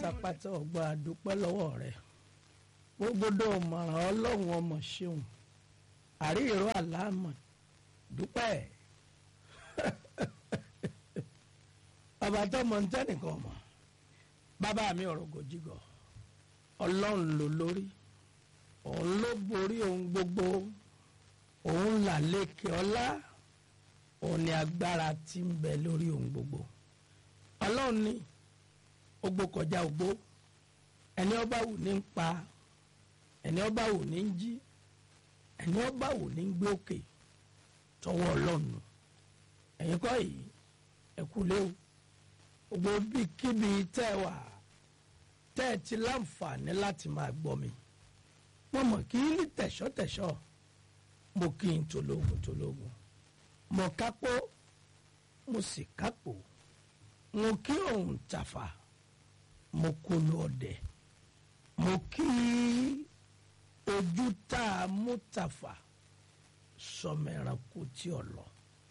pátápátá ọgbà àdúpẹ́ lọ́wọ́ rẹ̀ gbogbo ọmọràn ọlọ́run ọmọ ṣeun àríyìnrò àlámọ̀ dúpẹ́ bàbá tó mọ ntẹ́nìkan mọ̀ bàbá mi ọ̀rọ̀ gòjìgọ̀ ọlọ́run ló lórí òun ló borí ohun gbogbo òun là lékè ọlá òun ni agbára tí ń bẹ lórí ohun gbogbo ọlọ́run ní ogbó kọjá ogbó ẹni ọba wù ní ń pa ẹni ọba wù ní ń jí ẹni ọba wù ní ń gbé òkè tọwọ́ ọlọ́run ẹ̀yin kọ́ yìí ẹ kú léwu gbogbo bíkíbi tẹ́ ẹ wà tẹ́ ẹ ti láǹfààní láti máa gbọ́ mi mo mọ̀ kí ní tẹ̀ṣọ́tẹ̀ṣọ́ mo kí n tológun tológun mo kápó mo sì kápò mo kí òun tàfà mo kó lu ọdẹ mo kí ojú tá a mú tàfà sọmọ ẹranko tí ò lọ.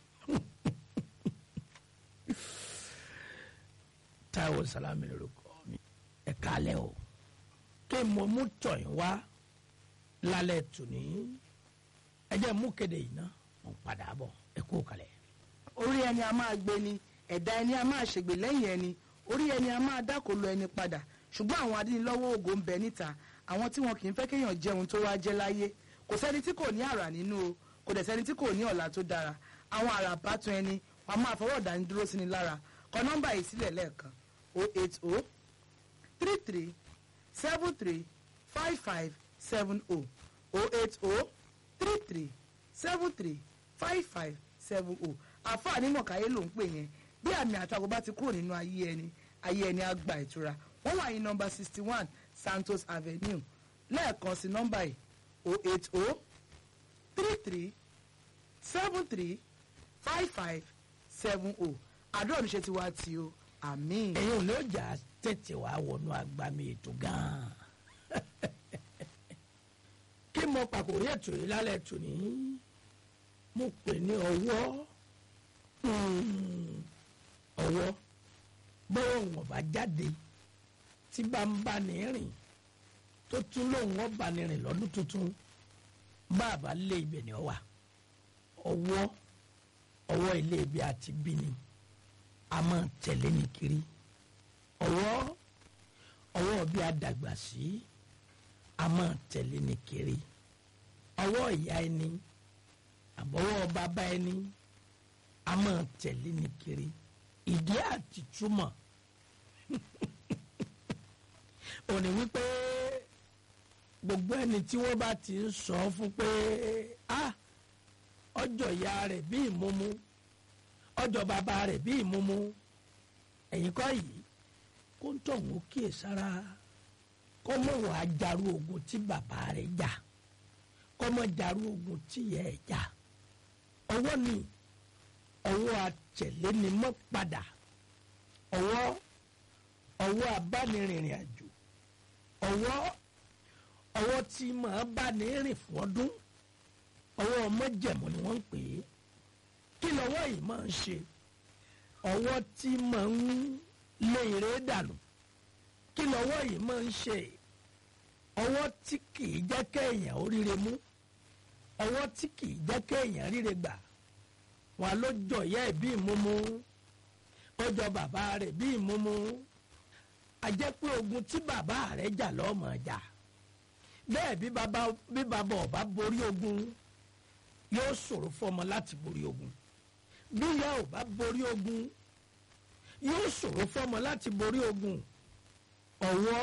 Táíwò Sàlámì lórúkọ mi ẹ kálẹ́ o kí mo mú tọ̀yìn wá lálẹ́ tòní ẹ jẹ́ mú kéde yìí ná mo ń padà bọ̀ ẹ kú kalẹ̀. orí ẹni a máa gbé ni ẹ̀dá ẹni a máa ṣègbè lẹ́yìn ẹni orí ẹni a máa dákòlò ẹni padà ṣùgbọ́n àwọn adínilọ́wọ́ ògo ń bẹ níta àwọn tí wọn kì í fẹ́ kéèyàn jẹun tó wá jẹ́ láyé kò sẹ́ni tí kò ní àrà nínú o kò dẹ̀ sẹ́ni tí kò ní ọ̀la tó dára àwọn àrà bátun ẹni wọn a máa fọwọ́ dání dúró sí ni lára kọ nọ́mbà yìí sílẹ̀ lẹ́ẹ̀kan 080 33 73 55 70 080 33 73 55 70 àfààní mọ̀káyé ló ń pè yẹn bí àmì àtakò bá ti kúrò nínú ayé ẹni ayé ẹni á gba ìtura wọ́n wà ní nọ́mbà sixty one Santos Avenue lẹ́ẹ̀kan sí nọ́mbà yìí o eight o three three seven three five five seven o àdúrà oníṣẹ́ ti wá tí o àmín. ẹ̀yin ò ní ọjà tètè wá wọnú agbami ètò gan-an kí mo pàkórí ètò yìí lálẹ́ tòní mo pè ní ọwọ́ ọwọ́ bọ́wọ́ wọn bá jáde tí bá ń bá ní rìn tó tún lóun wọn bá ní rìn lọ́dún tuntun bá a bá lé ibẹ̀ ni ọ wà ọwọ́ ọwọ́ ilé ibi àti bí ni a máa tẹ̀lé ní kiri ọwọ́ ọwọ́ bí a dàgbà sí a máa tẹ̀lé ní kiri ọwọ́ ìyá ẹni àbọ̀wọ́ bàbá ẹni a máa tẹ̀lé ní kiri ìdí àti túmọ̀ òní wípé gbogbo ẹni tí wọ́n bá ti ń sọ fún pé ah ọjọ́ ìyá rẹ̀ bí ìmúmú ọjọ́ bàbá rẹ̀ bí ìmúmú ẹ̀yin kọ́ yìí kó ń tọ̀hún ó kíyè sára kó mọ̀ wá jarú ogun tí bàbá rẹ̀ jà kó mọ̀ jarú ogun tí ìyá ẹ̀ jà ọwọ́ ni ọwọ́ àtẹ̀lé ni mọ́ padà ọwọ́ ọwọ́ abánirìnrìn àjò ọwọ́ ọwọ́ tí màá bá ní rìn fún ọdún ọwọ́ ọmọjẹ̀mú ni wọ́n ń pè é kí lọ́wọ́ yìí máa ń ṣe ọwọ́ tí máa ń lé eré dànù kí lọ́wọ́ yìí máa ń ṣe ọwọ́ tí kìí jẹ́ kéèyàn oríire mú ọwọ́ tí kìí jẹ́ kéèyàn ríre gbà wọn ló jọ ìyá ẹ̀ bí ìmúmú ọjọ́ bàbá rẹ̀ bí ìmúmú a jẹ́ pé ogun tí bàbá rẹ̀ jà lọ́mọ jà bẹ́ẹ̀ bí bàbá bí bàbá ọba borí ogun yóò ṣòro fọmọ láti borí ogun bí ìyá ò bá borí ogun yóò ṣòro fọmọ láti borí ogun ọwọ́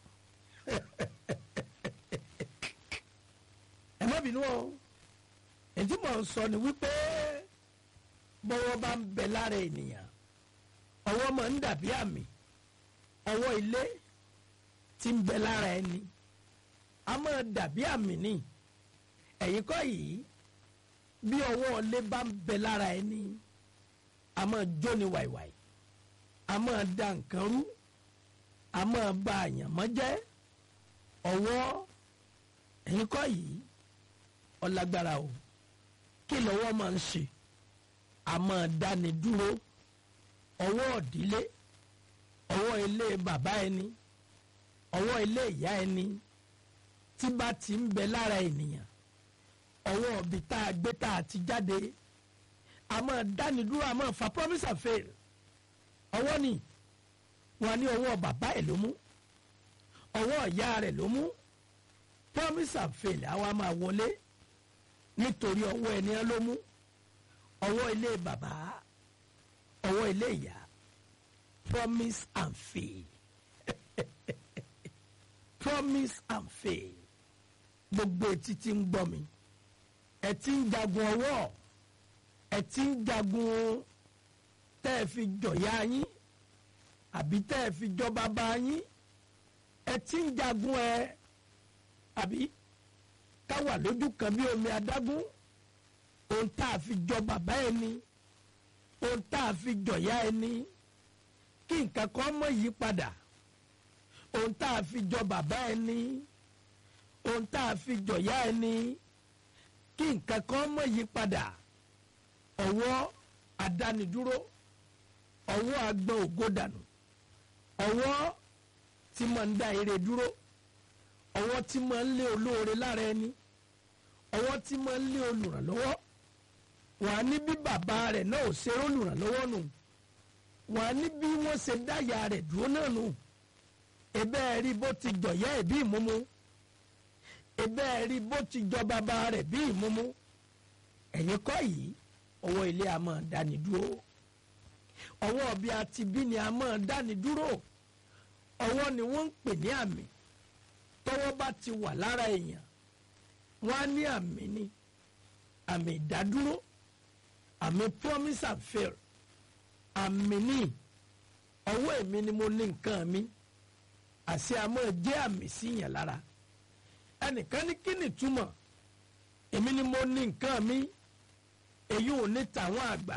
ẹ má bínú o ètí mò ń sọ ni wípé bọ́wọ́ bá ń bẹ lára ènìyàn ọwọ́ máa ń dàbí àmì ọwọ́ ilé tí ń bẹ lára ẹni a máa dàbí àmì ní ẹ̀yìn kọ́ yìí bí ọwọ́ ilé bá ń bẹ lára ẹni a máa jóni wàìwàì a máa da nǹkan rú a máa ba àyànmọ́ jẹ́ ọwọ́ ẹ̀yìn kọ́ yìí ọlágbára o kí lọ́wọ́ máa ń ṣe a máa dáni dúró ọwọ́ òdílé ọwọ́ ilé bàbá ẹni ọwọ́ ilé ìyá ẹni tí bá ti ń bẹ lára ènìyàn ọwọ́ ibi tá a gbé tá a ti jáde a máa dáni dúró a máa fa promise and fail ọwọ́ ni wọn ní ọwọ́ bàbá ẹ̀ ló mú ọwọ́ ìyá rẹ̀ ló mú promise and fail àwa máa wọlé nítorí ọwọ́ ẹni ló mú ọwọ́ ilé bàbá ọwọ́ ilé ìyá promise and fail promise and fail gbogbo etí tí ń gbọ́ mi ẹ ti ń jagun ọwọ́ ẹ ti ń jagun tẹ́ ẹ fi jọ̀yà yín àbí tẹ́ ẹ fi jọ bàbá yín ẹ ti ń jagun ẹ àbí ká wà lójú kan bí omi adágún ohun tá a fi jọ bàbá ẹni ohun tá a fi jọ̀yà ẹni kí nǹkan kan mọ̀ yí padà ohun tá a fi jọ bàbá ẹni ohun tá a fi jọ̀yà ẹni kí nǹkan kan mọ̀ yí padà ọwọ́ adánidúró ọwọ́ agbọn ògo dànù ọwọ́ tí máa ń dá ire dúró ọwọ́ tí máa ń lé olóore lára ẹni ọwọ́ tí máa ń lé olùrànlọ́wọ́ wà á ní bí bàbá rẹ̀ náà ò ṣe olùrànlọ́wọ́ nù wà á ní bí wọ́n ṣe dáyà rẹ̀ dúró náà nù ebe ẹ rí bó ti jọ̀yẹ́ ẹ̀ bí ìmúmú ebe ẹ rí bó ti jọ bàbá rẹ̀ bí ìmúmú ẹ̀yin kọ́ yìí ọwọ́ ilé a máa dáni dúró ọwọ́ bí a ti bí ni a máa dáni dúró ọwọ́ ni wọ́n ń pè ní àmì tọ́wọ́ bá ti wà lára èèyàn wọ́n á ní àmì ni àmì ìdádúró àmì promise and fail àmì ní ọwọ́ èmi ni mo ní nǹkan mi àṣẹ àmọ́ jẹ́ àmì sí yẹn lára ẹnìkan ní kí ni túmọ̀ èmi ni mo ní nǹkan mi èyí ò ní tàwọn àgbà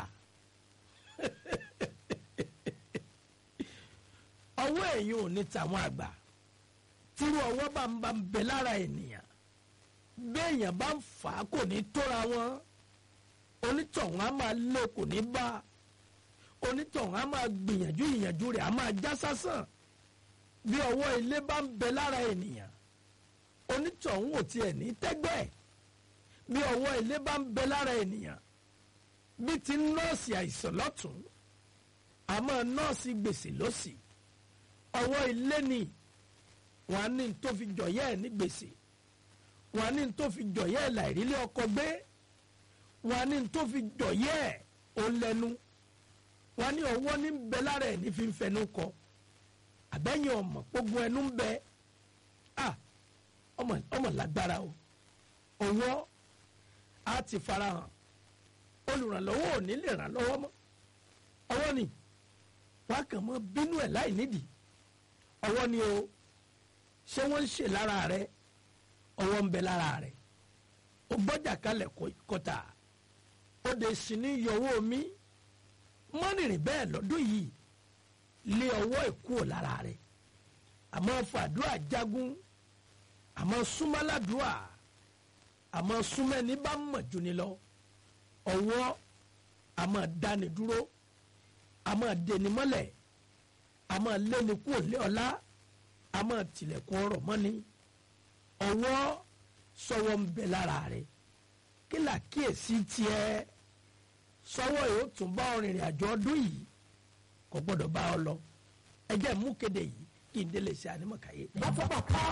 ọwọ́ èyí ò ní tàwọn àgbà tírú ọwọ́ bá ń bá ń bẹ lára ènìyàn béèyàn bá ń fà á kò ní tóra wọn onítọ̀hún á máa lé kò ní bá onítọ̀hún á máa gbìyànjú ìyànjú rẹ̀ á máa já sásán bí ọwọ́ ilé bá ń bẹ lára ènìyàn onítọ̀hún ò tiẹ̀ ní tẹ́gbẹ́ bí ọwọ́ ilé bá ń bẹ lára ènìyàn bí ti nọ́ọ̀sì àìsàn lọ́tún àmọ́ nọ́ọ̀sì gbèsè lọ́sì ọwọ́ ilé ni wọ́n á ní tó fi jọ̀yẹ́ ẹ̀ ní gbèsè wọ́n á ní tó fi jọ̀yẹ́ ẹ̀ láìrílé ọkọ gbé wọ́n á ní tó fi jọ̀yẹ́ ẹ̀ ó lẹ́nu wọ́n á ní ọwọ́ ní bẹ lára ẹ̀ ní fi ń fẹnu kọ àbẹ́yìn ọmọ gbogbo ẹnu ń bẹ ah ọmọ ọmọ lágbára o ọwọ́ á ti farahàn olùrànlọ́wọ́ ò ní lè ràn lọ́wọ́ mọ́ ọwọ́ ni wọ́n á kàn mọ́ bínú ẹ̀ láì nídìí ọwọ́ ni o ṣé wọ́n ń ṣe lára rẹ ọwọ́ ń bẹ lára rẹ o gbọ́jà kalẹ̀ kọta ó de sí ní yọwọ́ mi mọ́nìrìn bẹ́ẹ̀ lọ́dún yìí lé ọwọ́ ìkú lára rẹ àmọ́ fàdúrà jagun àmọ́ súnmọ́ládùúà àmọ́ súnmẹ́ni bá mọ̀ jù ni lọ ọwọ́ àmọ́ dáni dúró àmọ́ deni mọ́lẹ̀ àmọ́ lẹ́ni kú òlé ọ̀la àmọ́ tilẹ̀kùn ọ̀rọ̀ mọ́ni ọwọ́ sọwọ́ ń bẹ lára rẹ̀ kí là kíyèsí tiẹ̀ sọwọ́ yóò tún bá ọ rìnrìn àjò ọdún yìí kò gbọ́dọ̀ bá ọ lọ ẹ jẹ́ mú kéde yìí kí n délé ṣe ànímọ̀káyé. bàtà bàtà